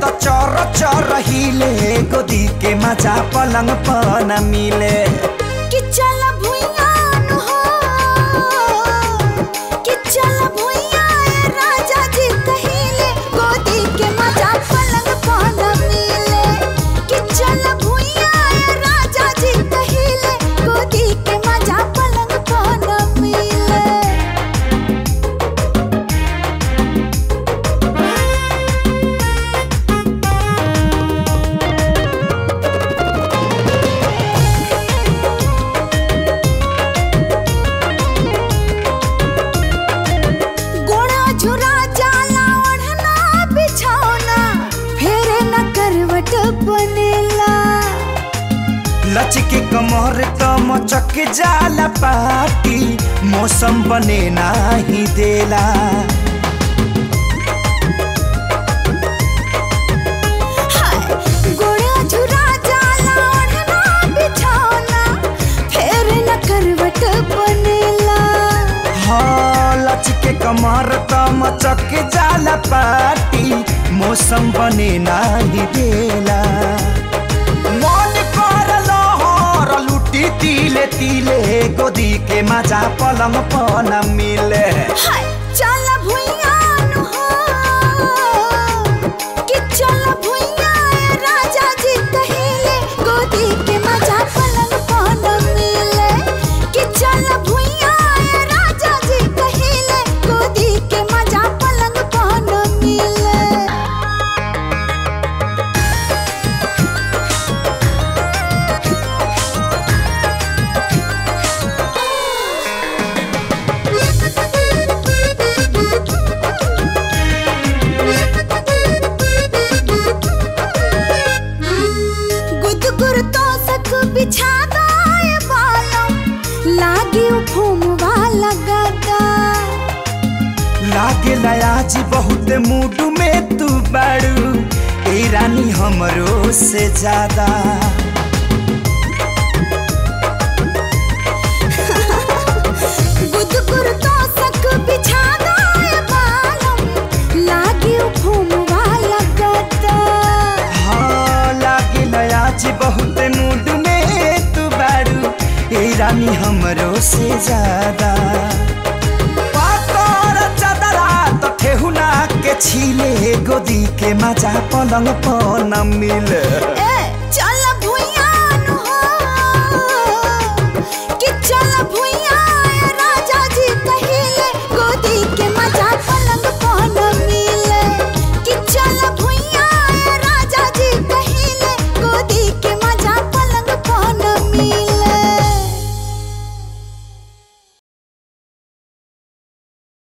चर चर हिले गोदी के मजा पलंग पर न मिले कि चल भुइया नु हो कि चल भुइया ए राजा जी कहिले गोदी के मजा पलंग पर न मिले कि चल भुइया ए राजा जी कहिले गोदी के मजा पलंग पर न मिले गोड़ा झुरा जाला ओढ़ना बिछौना फेरे न करवट बनेला लचके कमर त मचक जाला पाटी मौसम बने नाही देला हाय गोड़ा झुरा जाला ओढ़ना बिछौना फेरे न करवट बनेला हाँ लचके कमर त मचक जाला पाटी मौसम बने नाही देला मन कर लहर लुटी तिले तिले गोदी के मजा पलंग पर न मिले हाय चल भुइया नु हो कि चल भुइया ए राजा जी कहिले गोदी के मजा पलंग पर न मिले कि चल भुइया ए राजा जी कहिले गोदी के मजा पलंग पर न मिले गुदगुर तो सक बिछा दाए बालों लागे घूमवा लगाता लागे आज बहुत मूड में तू बाड़ू ए रानी हमरो से ज्यादा गुदगुर तो सक बिछा दाए बालों लागे घूमवा लगाता हाँ लागे आज बहुत मूड में तू बाड़ू ए रानी हमरो से ज्यादा पातर चदरा तो ठेहुना के छीले गोदी के मजा पलंग पर न मिले ए